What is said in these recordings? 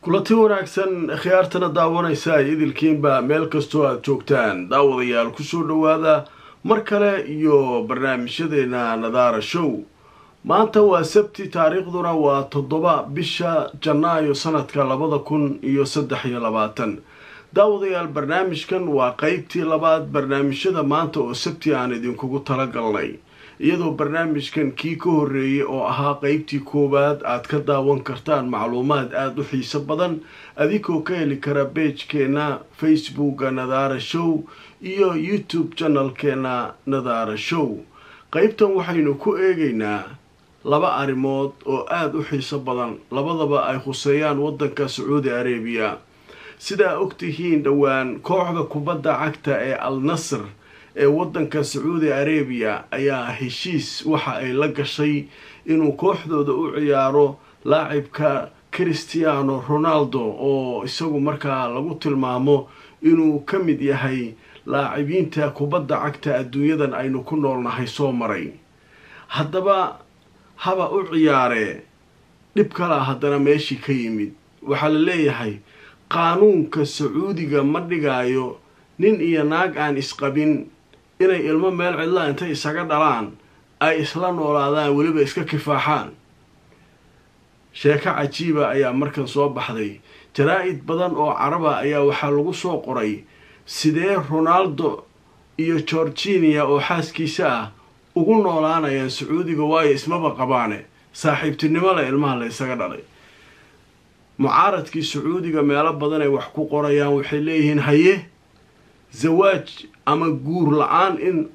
kulanti wanaagsan khiyaartana daawanaysa idilkiinba meel kastoo aada joogtaan daawadayaal kusoo dhowaada mar kale iyo barnaamijyadeena nadaara show maanta waa sabti taariikhduna waa toddoba bisha janaayo sanadka labada kun iyo saddex iyo labaatan daawadayaal barnaamijkan waa qeybtii labaad barnaamijyada maanta oo sabti aan idinkugu talagalnay iyadoo barnaamijkan kii ka horreeyay oo ahaa qeybtii koowaad aad ka daawan kartaan macluumaad aada u xiiso badan adigoo ka heli kara beejkeena facebooka nadaara show iyo youtube janalkeena nadaara show qeybtan waxaynu ku eegaynaa laba arrimood oo aada u xiiso badan labadaba ay khuseeyaan waddanka sacuudi arabiya sidaa ogtihiin dhowaan kooxda kubadda cagta ee al nasr ee waddanka sacuudi arabiya ayaa heshiis waxa ay la gashay inuu kooxdooda u ciyaaro laacibka christiano ronaldo oo isagu markaa lagu tilmaamo inuu ka mid yahay laacibiinta kubadda cagta adduunyadan aynu ku noolnahay soo maray haddaba haba u ciyaaree dhib kalaa haddana meeshii ka yimid waxaa la leeyahay qaanuunka sacuudiga ma dhigaayo nin iyo naag aan isqabin inay ilmo meel cidla intay isaga dhalaan ay isla noolaadaan weliba iska kifaaxaan sheeko cajiiba ayaa markan soo baxday jaraa-id badan oo caraba ayaa waxaa lagu soo qoray sidee ronaldo iyo georginia oo xaaskiisa ah ugu noolaanayaan sacuudiga waayo ismaba qabaane saaxiibtinimo leh ilmaha la ysaga dhalay mucaaradkii sacuudiga meelo badan ay wax ku qorayaan waxay leeyihiin haye zawaaj ama guur la-aan in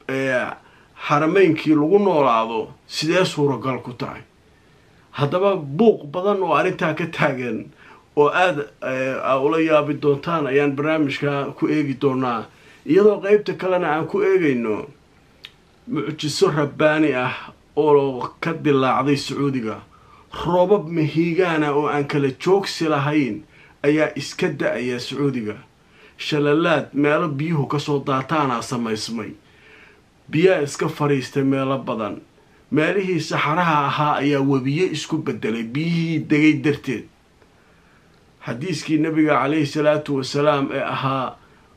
xarameynkii lagu noolaado sidee suuragal ku tahay haddaba buuq badan oo arrintaa ka taagan oo aada ula yaabi doontaan ayaan barnaamijka ku eegi doonaa iyadoo qeybta kalena aan ku eegayno mucjiso rabbaani ah oo ka dilaacday sacuudiga roobab mahiigaana oo aan kala joogsi lahayn ayaa iska da-aya sacuudiga shalalaad meelo biyuhu kasoo daataanaa samaysmay biyaa iska fadhiistay meelo badan meelihii saxaraha ahaa ayaa webiye isku bedelay biyihii degay darteed xadiiskii nabiga calayhi salaatu wasalaam ee ahaa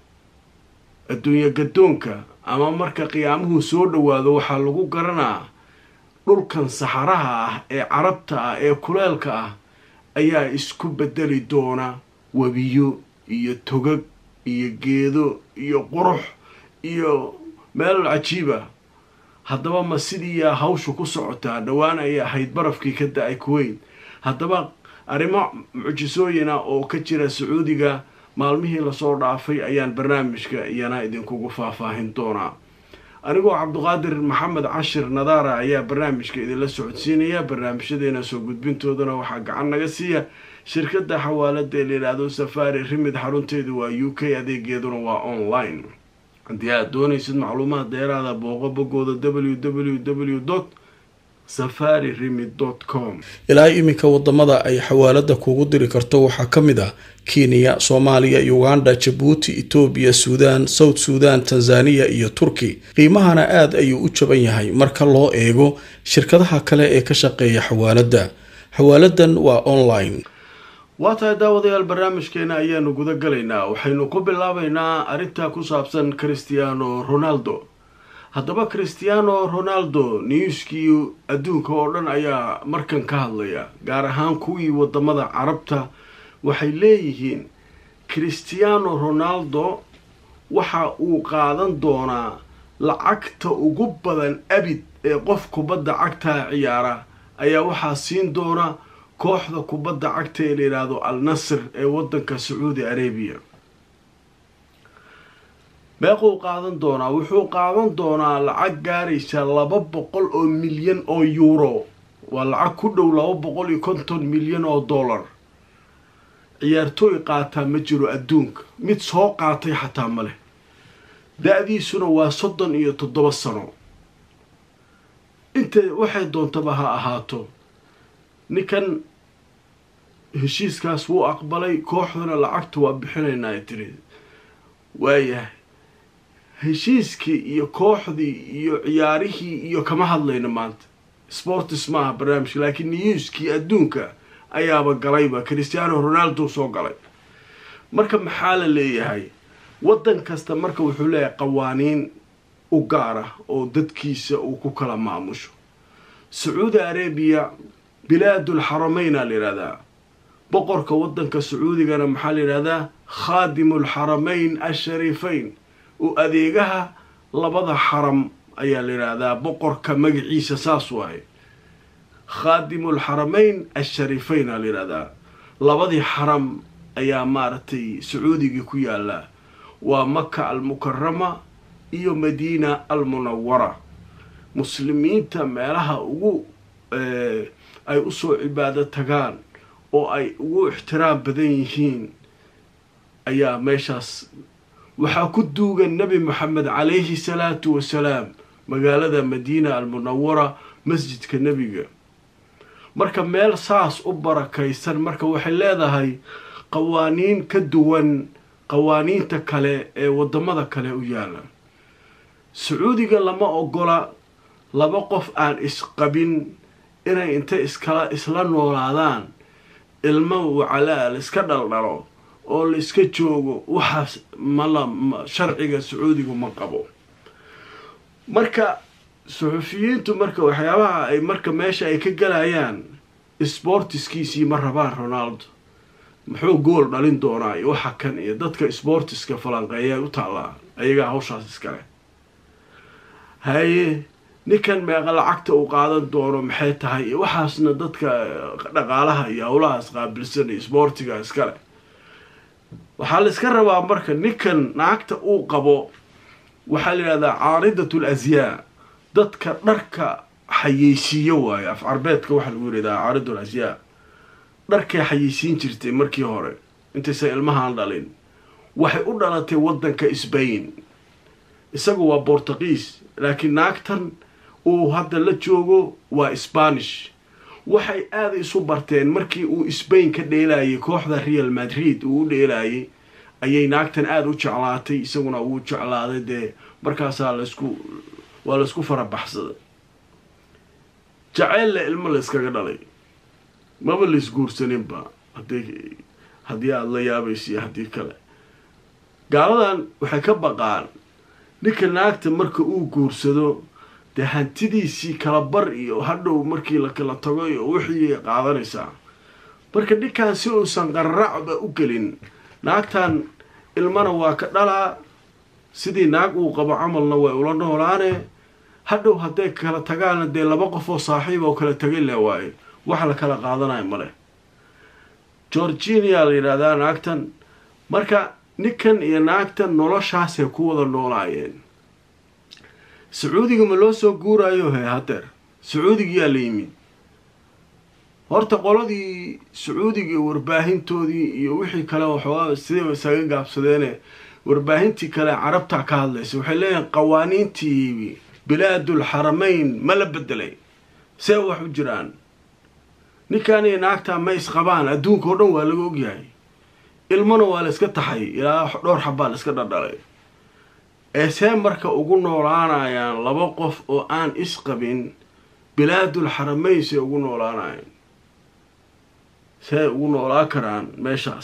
adduunyo gadoonka ama marka qiyaamuhu soo dhowaado waxaa lagu garanaa dhulkan saxaraha ah ee carabta ah ee kuleelka ah ayaa isku bedeli doona webiyo iyo togag iyo geedo iyo qurux iyo meel cajiiba haddaba ma sidiiyaa hawshu ku socotaa dhowaan ayay ahayd barafkii ka da-ay kuweyn haddaba arrimo mucjisooyina oo ka jira sacuudiga maalmihii lasoo dhaafay ayaan barnaamijka iyana idinkugu faahfaahin doonaa anigoo cabduqaadir maxamed cashir nadaara ayaa barnaamijka idinla socodsiinaya barnaamijyadeena soo gudbintoodana waxaa gacan naga siiya shirkadda xawaalada ee layidhaahdo safari rimid xarunteedu waa u k adeegeeduna waa online haddii aad doonaysid macluumaad dheeraada booqo bogooda w w w dot safari rimid dot com ilaa iminka wadamada ay xawaalada kugu diri karto waxaa ka mid ah kenya soomaaliya uganda jabuuti etoobiya suudaan south suudan tanzaniya iyo turki qiimahana aada ayuu u jaban yahay marka loo eego shirkadaha kale ee ka shaqeeya xawaalada xawaaladan waa online waa tahay daawadayaal barnaamijkeena ayaanu guda galaynaa waxaynu ku bilaabaynaa arrintaa ku saabsan christiano ronaldo haddaba christiano ronaldo newskii adduunka oo dhan ayaa markan ka hadlaya gaar ahaan kuwii wadamada carabta waxay leeyihiin christiano ronaldo waxa uu qaadan doonaa lacagta ugu badan abid ee qof kubadda cagtaa ciyaara ayaa waxaa siin doona kooxda kubadda cagta ee layidhaahdo al nasr ee waddanka sacuudi arabiya meequu qaadan doonaa wuxuu qaadan doonaa lacag gaaraysa laba boqol oo milyan oo yuuro waa lacag ku dhow laba boqol iyo konton milyan oo dollar ciyaartooy qaataa ma jiro adduunka mid soo qaatay xataa ma leh da-diisuna waa soddon iyo toddoba sano inta waxay doontaba ha ahaato ninkan heshiiskaas wuu aqbalay kooxduna lacagta waa bixinaynaa tiri waayahay heshiiskii iyo kooxdii iyo ciyaarihii iyo kama hadlayno maanta sportis maaha barnaamijka laakiin newskii adduunka ayaaba galayba christiano ronaldo soo galay marka maxaa la leeyahay waddan kasta marka wuxuu leeyahay qawaaniin u gaara oo dadkiisa uu ku kala maamusho sacuudi arabiya bilaadul xarameynaa la yidhahdaa boqorka waddanka sacuudigana maxaa la yidhahdaa khaadimu lxaramayn ashariifayn u adeegaha labada xaram ayaa la yidhaahdaa boqorka magaciisa saas waaye khaadimu lxaramayn ashariifayn aa la yidhahdaa labadii xaram ayaa maaragtay sacuudigii ku yaala waa maka almukarama iyo madiina almunawara muslimiinta meelaha ugu ay usoo cibaado tagaan oo ay ugu ixtiraam badan yihiin ayaa meeshaas waxaa ku duugan nebi moxamed calayhi salaatu wasalaam magaalada madiina almunawara masjidka nebiga marka meel saas u barakaysan marka waxay leedahay qawaaniin ka duwan qawaaniinta kale ee waddamada kale u yaala sacuudiga lama ogola laba qof aan isqabin inay inta iskala isla noolaadaan ilmo wacalaa la iska dhaldhalo oo la iska joogo waxaas mala sharciga sacuudigu ma qabo marka suxufiyiintu marka waxyaabaha ay marka meesha ay ka galayaan sbortiskiisii ma rabaan ronaldo muxuu gool dhalin doonaa iyo waxa kan iyo dadka sbortiska falanqeeya u taallaa ayagaa hawshaas iskale haye ninkan meeqa lacagta uu qaadan doono maxay tahay iyo waxaasna dadka dhaqaalaha iyo howlahaas qaabilsan iyo sboortiga iskale waxaa la iska rabaa marka ninkan naagta uu qabo waxaa la yidhahdaa caaridatul asyaa dadka dharka xayeysiiyo waayo af carbeedka waxaa lagu yidhahdaa caaridul asyaa dharkay xayeysiin jirtay markii hore intaysan ilmahaan dhalin waxay u dhalatay waddanka sbain isagu waa bortugiis laakiin naagtan uu hadda la joogo waa spanish waxay aada isu barteen markii uu sbain ka dheelayay kooxda real madrid uu u dheelayay ayay naagtan aada u jeclaatay isaguna wuu jeclaaday dee markaasaa laisku waa laisku farabaxsaday jaceylle ilmo layskaga dhalay maba laisguursaninba haddii haddii aada la yaabaysiyo haddii kale gaaladan waxay ka baqaan ninka naagta marka uu guursado dee hantidiisii kala bar iyo hadhow markii la kala tago iyo wixii qaadanaysaa marka ninkan si uusan qarracba u gelin naagtan ilmana waa ka dhalaa sidii naag uu qabo camalna way ula noolaane hadhow hadday kala tagaana dee laba qof oo saaxiib oo kala tagay le waaye wax la kala qaadanayo male georginia la yidhahdaa naagtan marka ninkan iyo naagtan noloshaasay ku wada noolaayeen sacuudiga ma loo soo guurayo he hadeer sacuudigiyaa la yimid horta qoladii sacuudiga warbaahintoodii iyo wixii kale waxoogaa sidayba isaga gaabsadeene warbaahintii kale carabta ka hadlaysa waxay leeyihin qawaaniintii bilaadul xaramayn ma la bedelay see wax u jiraan ninkan iyo naagtaa ma isqabaan adduunka oo dhan waa laga ogyahay ilmona waa la iska taxay ilaa dhowr xabaa la iska dhardhalay ee see marka ugu noolaanayaan laba qof oo aan isqabin bilaadul xaramayn see ugu noolaanayaan see ugu noolaa karaan meeshaas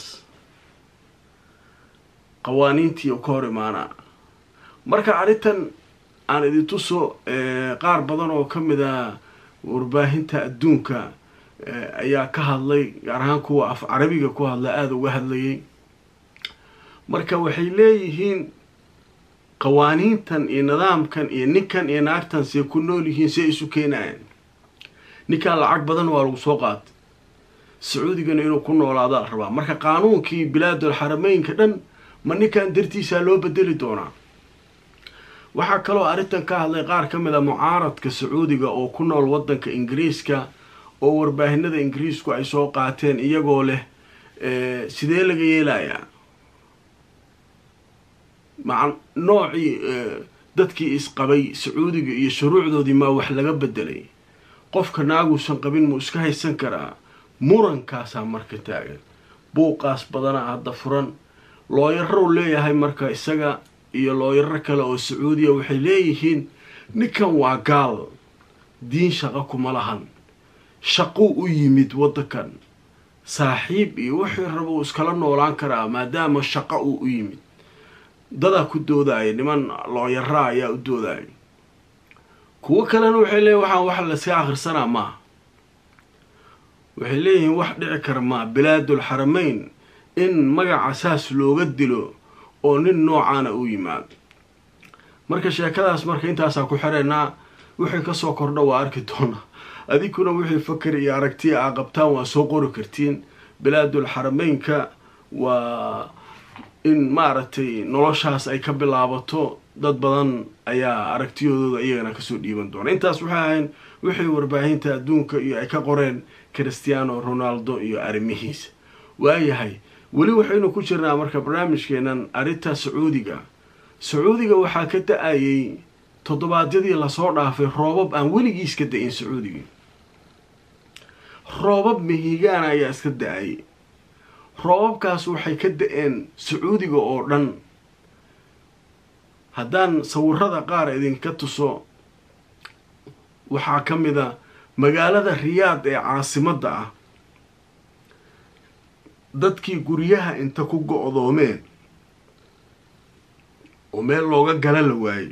qawaaniintii ka hor imaanaa marka arrintan aan idin tuso qaar badan oo ka mid a warbaahinta adduunka ayaa ka hadlay gaar ahaan kuwa af carabiga ku hadla aada uga hadlayay marka waxay leeyihiin qawaaniintan iyo nidaamkan iyo ninkan iyo naagtan see ku nool yihiin see isu keenayaan ninkan lacag badan waa lagu soo qaatay sacuudigana inuu ku noolaadaa la rabaa marka qaanuunkii bilaadul xarameynka dhan ma ninkan dartiisaa loo bedeli doonaa waxaa kaloo arrintan ka hadlay qaar ka mid a mucaaradka sacuudiga oo ku nool waddanka ingiriiska oo warbaahinada ingiriisku ay soo qaateen iyagoo leh sidee laga yeelayaa maa noocii dadkii isqabay sacuudiga iyo shuruucdoodii maa wax laga bedelay qofka naaguusan qabin muu iska haysan karaa murankaasaa marka taagan buuqaas badanaa hadda furan looyarou leeyahay marka isaga iyo looyaro kale oo sacuudiya waxay leeyihiin ninkan waa gaal diin shaqo kuma lahan shaquu u yimid waddankan saaxiib iyo wixii raba uu iskala noolaan karaa maadaama shaqo uu u yimid dadaa ku doodaya niman looyaraa ayaa u doodaya kuwo kalena waxay leeyihin waxaan wax layska akhrisanaa maaha waxay leeyihiin wax dhici kara maa bilaadul xarameyn in magaca saas looga dilo oo nin noocaana u yimaado marka sheekadaas marka intaasaa ku xireynaa wixii kasoo kordha waa arki doonaa adinkuna wixii fakar iyo aragtiya aa qabtaan waa soo qori kartiin bilaadul xarameynka waa in maaragtay noloshaas ay ka bilaabato dad badan ayaa aragtiyadooda iyagana kasoo dhiiban doona intaas waxay ahayn wixii warbaahinta adduunka iyo ay ka qoreen christiano ronaldo iyo arrimihiisa waayahay weli waxaynu ku jirnaa marka barnaamijkeenan arrinta sacuudiga sacuudiga waxaa ka da-ayay toddobaadyadii lasoo dhaafay roobab aan weligiis ka da-in sacuudiga roobab mihigaana ayaa iska da-ayay roobabkaas waxay ka da-een sacuudiga oo dhan haddaan sawirada qaar idinka tuso waxaa ka mid a magaalada riyaad ee caasimadda ah dadkii guryaha inta ku go-doomeen oo meel looga gala la waayey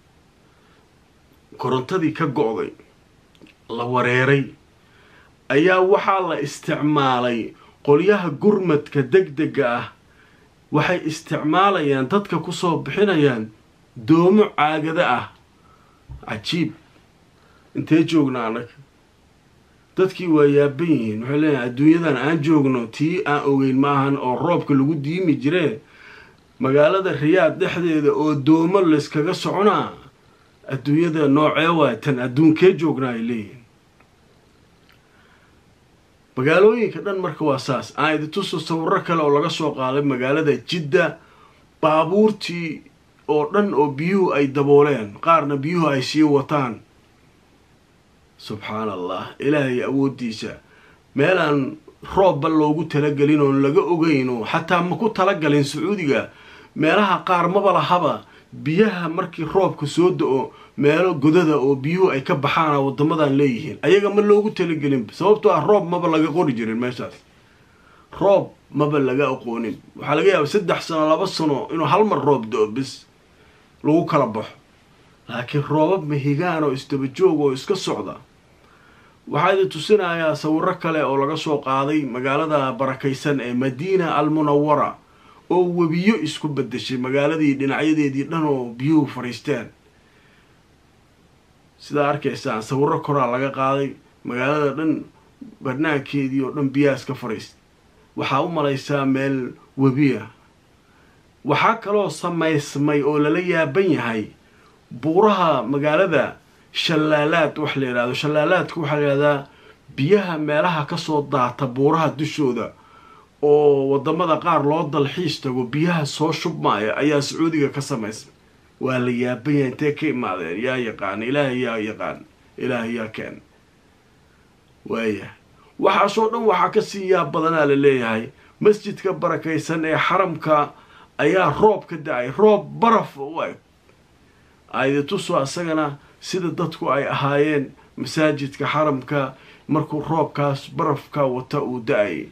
korontadii ka go-day la wareeray ayaa waxaa la isticmaalay qolyaha gurmadka deg dega ah waxay isticmaalayaan dadka kusoo bixinayaan doomo caagada ah cajiib intee joognaa annaga dadkii waa yaaban yihiin waxay leeyahay adduunyadan aan joogno tii aan ogeyn maahan oo roobka lagu diimi jiree magaalada riyaad dhexdeeda oo doomo layskaga soconaa adduunyada noocee waay tan adduunkee joognaa ay leeyihiin magaalooyinka dhan marka waa saas aan idintuso sawiro kale oo laga soo qaaday magaalada jidda baabuurtii oo dhan oo biyuhu ay dabooleen qaarna biyuhu ay sii wataan subxaan allah ilaahay awooddiisa meelaan roobba loogu talagelin oon laga ogeyn oo xataa ma ku talagalin sacuudiga meelaha qaar maba lahaba biyaha markii roobka soo da-o meelo godada oo biyuhu ay ka baxaana wadamadan leeyihiin ayaga ma loogu talagelin sababtoo ah roob maba laga qori jirin meeshaas roob maba laga aqoonin waxaa laga yaaba saddex sano laba sano inuu hal mar roob do-o bis lagu kala baxo laakiin roobab mahigaan oo isdaba joog oo iska socda waxaa idin tusinayaa sawiro kale oo laga soo qaaday magaalada barakaysan ee madiina al munawara oo webiyo isku bedeshay magaaladii dhinacyadeedii dhan oo biyuhu fadhiisteen sidaa arkaysaan sawiro koraa laga qaaday magaalada dhan barnaankeedii oo dhan biyaha iska fadhiista waxaa u malaysaa meel webiya waxaa kaloo samaysmay oo lala yaaban yahay buuraha magaalada shallaalaad wax la yidhahdo shallaalaadka waxaa la yidhahdaa biyaha meelaha kasoo daata buuraha dushooda oo wadamada qaar loo dalxiis tago biyaha soo shubmaya ayaa sacuudiga ka samaysmay waa la yaaban yahay intee ka imaadeen yaa yaqaan ilaahay yaa yaqaan ilaahay yaa keen waayahay waxaasoo dhan waxaa kasii yaab badanaa la leeyahay masjidka barakaysan ee xaramka ayaa roob ka da-ay roob baraf u eg aydituso isagana sida dadku ay ahaayeen masaajidka xaramka markuu roobkaas barafka wata uu da-ayay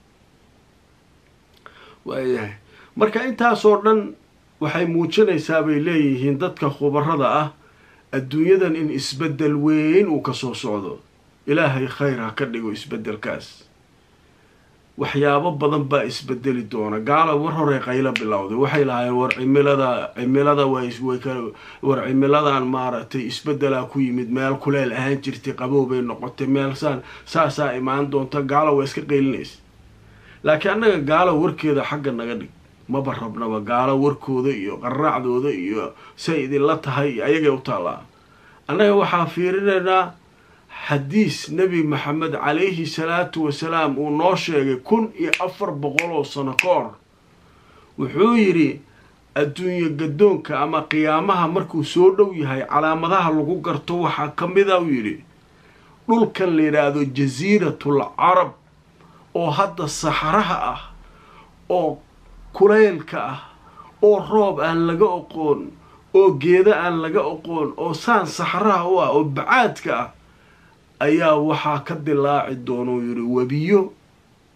waayahay marka intaasoo dhan waxay muujinaysaa bay leeyihiin dadka khubarada ah adduunyadan in isbeddel weyn uu kasoo socdo ilaahay khayr ha ka dhigo isbeddelkaas waxyaabo badan baa isbedeli doona gaala war horey qaylo bilowday waxay lahaayeen war cimilada cimilada war cimiladan maaragtay isbedelaa ku yimid meel kuleel ahaan jirtay qabow bay noqotay meel saan saasaa imaan doonta gaala waa iska qaylinaysa laakiin annaga gaala warkeeda xagga naga dhig maba rabnaba gaalo warkooda iyo qaraacdooda iyo say idinla tahay iyo ayagay u taallaa annaga waxaa fiirinaynaa xadiis nebi maxamed calayhi salaatu wasalaam uu noo sheegay kun iyo afar boqol oo sano ka hor wuxuu yidhi adduunye gadoonka ama qiyaamaha markuu soo dhow yahay calaamadaha lagu garto waxaa ka mida uu yidhi dhulkan la yidhaahdo jasiiratul carab oo hadda saxaraha ah oo kulaylka ah oo roob aan laga oqoon oo geeda aan laga oqoon oo saan saxaraha u ah oo bacaadka ah ayaa waxaa ka dilaaci doonuu yidhi webiyo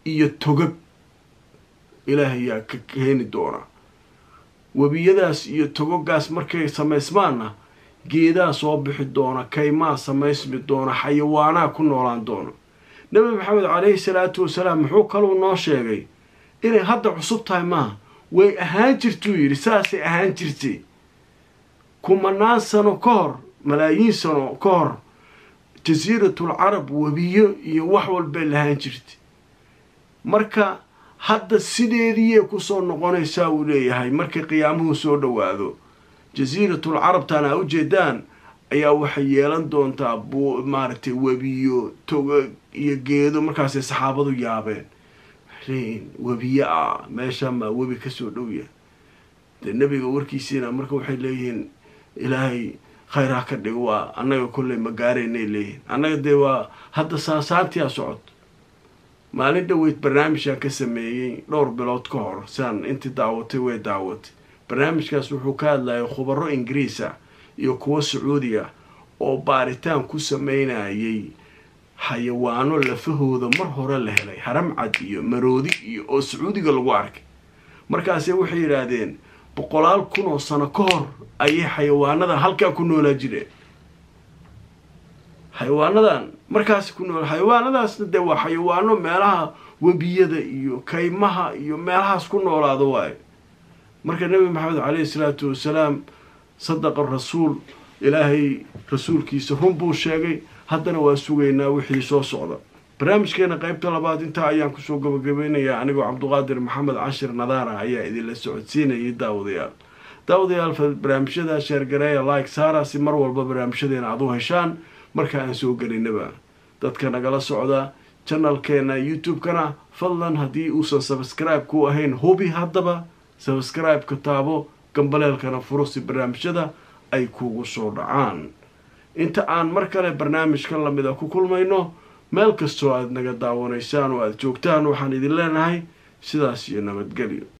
iyo togag ilaahayaa ka keeni doona webiyadaas iyo togogaas markay samaysmaanna geedaa soo bixi doona kaymaa samaysmi doona xayawaanaha ku noolaan doona nabi maxamed caleyhi salaatu wasalaam muxuu kaluu noo sheegay inay hadda cusub tahay maaha way ahaan jirtuu yidhi saasay ahaan jirtay kumanaan sano ka hor malaayiin sano ka hor jasiiratul carab webiyo iyo wax walbay lahaan jirtay marka hadda sideediiyay kusoo noqonaysaa uu leeyahay markay qiyaamuhu soo dhowaado jasiiratul carabtan aa ujeedaan ayaa waxay yeelan doontaa bu maaragtay webiyo toga iyo geedo markaasay saxaabadu yaabeen leeyihin webiyo ah meesha maa webi kasoo dhowya dee nebiga warkiisiina marka waxay leeyihiin ilaahay khayr ha ka dhigo waa annaga kolley ma gaaraynay leeyihin annaga dee waa hadda saasaantiyaa socod maalin dhaweyd barnaamijaan ka sameeyey dhowr bilood ka hor siaan intii daawatay way daawatay barnaamijkaas wuxuu ka hadlayay khubaro ingiriis ah iyo kuwo sacuudi ah oo baaritaan ku sameynayay xayawaano lafahooda mar hore la helay haramcad iyo maroodi iyo oo sacuudiga lagu arkay markaase waxay yidhaahdeen boqolaal kun oo sano ka hor ayay xayawaanada halkaa ku noolaa jireen xayawaanadan markaas ku nool xayawaanadaasna dee waa xayawaano meelaha webiyada iyo kaymaha iyo meelahaas ku noolaado waayo marka nebi maxamed caleyhi salaatu wasalaam sadaqa rasuul ilaahay rasuulkiisa run buu sheegay haddana waa sugaynaa wixii soo socda barnaamijkeena qeybta labaad intaa ayaan kusoo gabagabeynayaa anigoo cabduqaadir maxamed cashir nadaara ayaa idinla socodsiinayay daawadayaal daawadayaal barnaamijyada sheergareeya like saara si mar walba barnaamijyadeena aad u heshaan marka aan soo gelinaba dadka nagala socda janalkeena youtube-kana fadlan haddii uusan sabskribe ku ahayn hubi haddaba sabscribe-ka taabo gambaleelkana furo si barnaamijyada ay kugu soo dhacaan inta aan mar kale barnaamijkan lamida ku kulmayno meel kastoo aad naga daawanaysaan oo aada joogtaan waxaan idin leenahay sidaas iyo nabadgelyo